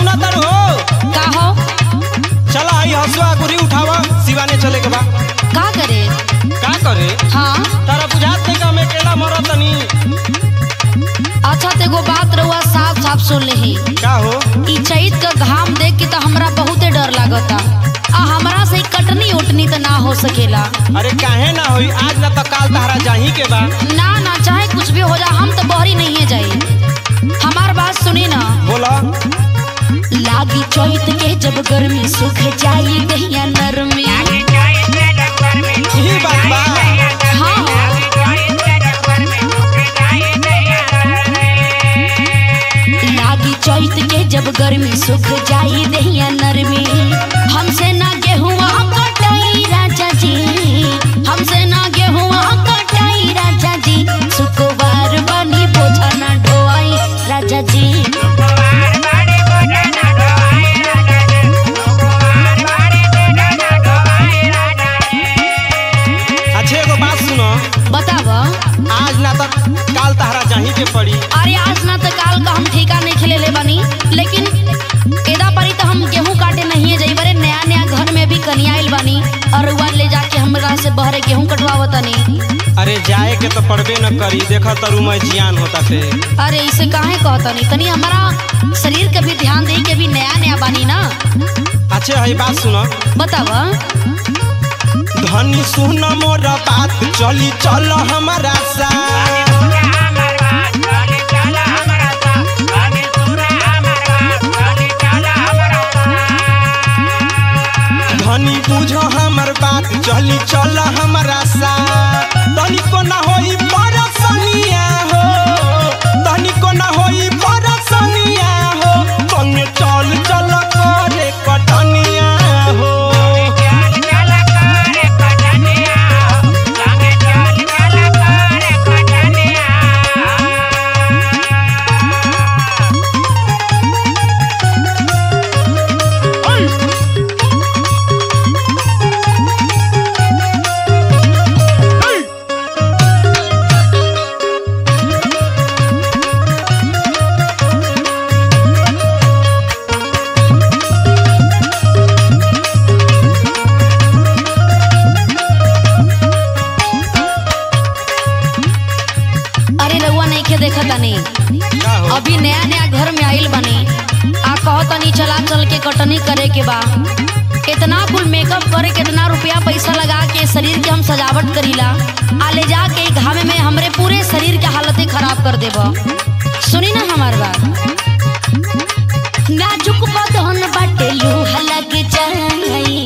सुना तारू हो का हो चला आई हसुआ गुरी उठावा सिवाने चले के बा का करे का करे हाँ तारा बुझात नहीं का मैं अकेला मरत तनी अच्छा तो एगो बात रहुआ साफ साफ सुन लेही का हो ई चैत का घाम देख के तो हमरा बहुते डर लागता आ हमरा से ई कटनी उटनी तो ना हो सकेला अरे काहे ना होई आज ना तो काल तहरा जाही के बा ना ना चाहे कुछ भी हो जा हम तो बहरी नहीं है जाई हमार बात सुनी ना बोला लागी चैत के जब गर्मी सुख जाई दहिया नरमी यही बात बा हाँ लागी चैत के जब गर्मी सुख जाई दहिया नरमी हमसे ना गेहुआ कटाई राजा जी हमसे ना गेहुआ कटाई राजा जी सुकुवार बनी बोझा ना ढोआई राजा जी अच्छे एगो बात सुनो बताव आज ना तो काल तहरा जाही के पड़ी अरे आज ना तो काल का हम ठेका नहीं खेले ले बनी लेकिन एदा परी तो हम गेहूं काटे नहीं जाई बरे नया नया घर में भी कनिया आइल बानी और उवा ले जाके हमरा से बहरे गेहूं कटवावतनी अरे जाए के तो पड़बे न करी देखा तरु मैं जियान होता थे अरे इसे काहे कहतनी तनी हमारा शरीर के भी ध्यान दे के भी नया नया बानी ना अच्छे है बात सुनो बताव धनी सुन मोर बात चली चल हमारा सा धनी बुझ हमर बात चली चल हमारा सा तनी को ना होई परसनिया हो तनी को ना होई परसनिया हो संगे चल चल करे कटनिया हो अरे रउआ नहीं खे देखा तनी का हो अभी नया नया घर में आइल बनी आ कहतनी चला चल के कटनी करे के बा इतना कुल मेकअप करे कितना रुपया पैसा लगा के शरीर के हम सजावट करीला आ ले जाके ई घामे में हमरे पूरे शरीर के हालत खराब कर देब सुनी ना हमार बात नाजुक बदन बाटे लूहा लग जाई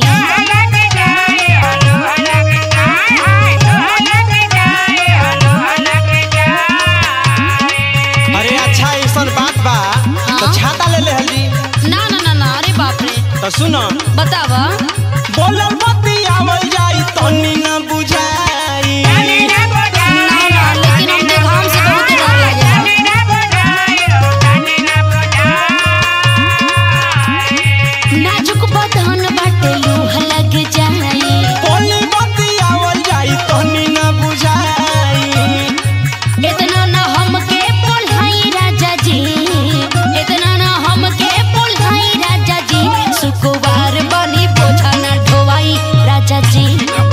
अरे अच्छा ऐसा बात बा तो छाता ले ले हल्दी ना ना ना ना अरे बाप रे तो सुनो बतावा बोलल बत्ती आवल जाई तनी ना बुझाई ना ना लेकिन हमके घाम से बहुत डर लागेला नाजुक बदन बाटे लूह लग जाई बोली बत्ती आवल जाई तनी ना बुझाई इतना ना हमके पोल्हाई राजा जी इतना ना हमके पोल्हाई राजा जी सुकुवार बनी बोझा ना ढोवाई राजा जी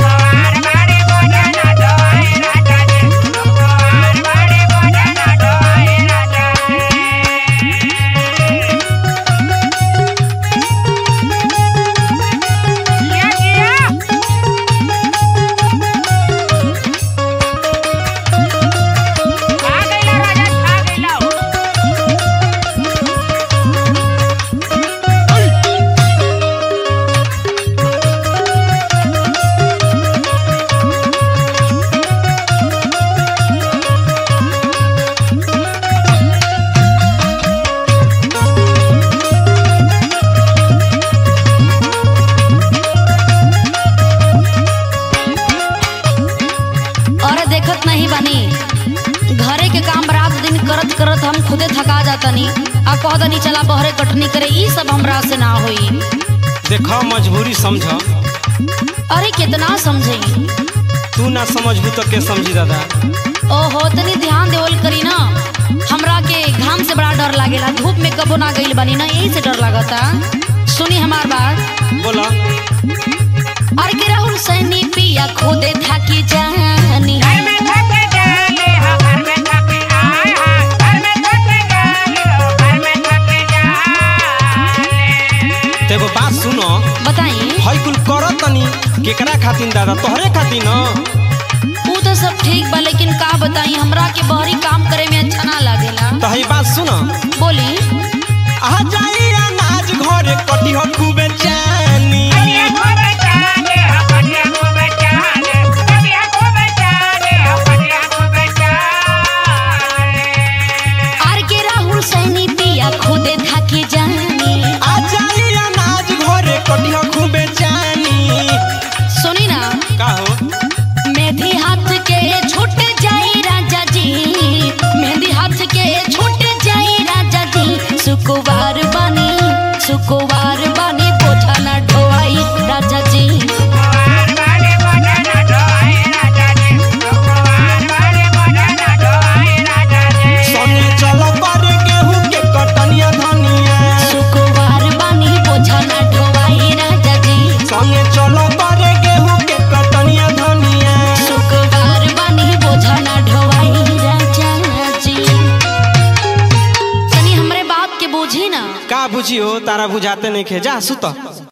और देखत नहीं बानी घरे के काम रात दिन करत करत हम खुदे थका जातनी आ कहतनी चला बहरे कटनी करे ई सब हमरा से ना होई देखो मजबूरी समझ अरे कितना समझई तू ना समझबू तो के समझी दादा ओहो तनी ध्यान देवल करी ना हमरा के घाम से बड़ा डर लागेला धूप में कबो ना गइल बानी ना यही से डर लागता सुनी हमार बात बोला और के राहुल सैनी पिया खुदे थाकी जानी तो एगो बात सुनो बताई हई कुल करत तनी केकरा खातिर दादा तोहरे खातिर न वो तो सब ठीक बा लेकिन का बताई हमरा के बहरी काम करे में अच्छा ना लागेला तो हई बात सुनो बोली आ जाई अनाज घरे कटी हो खूबे जानी आर के राहुल सैनी पिया खुदे थाकी जानी आ जाई अनाज घरे कटी हो खूबे जानी सुनी ना का हो मेहंदी हाथ के छूट जाई राजा जी मेहंदी हाथ के छूट जाई राजा जी सुकुवार बनी सुकुवार बनी बोझा ना ढोवाई राजा जी संगे चल पर गेहूं के कटनिया धनिया सुकुवार बनी बोझा ना ढोवाई राजा जी संगे चल पर गेहूं के कटनिया धनिया सुकुवार बनी बोझा ना ढोवाई राजा जी तनी हमरे बात के बूझी ना का बुझियो तारा बुझाते नहीं खे जा सुत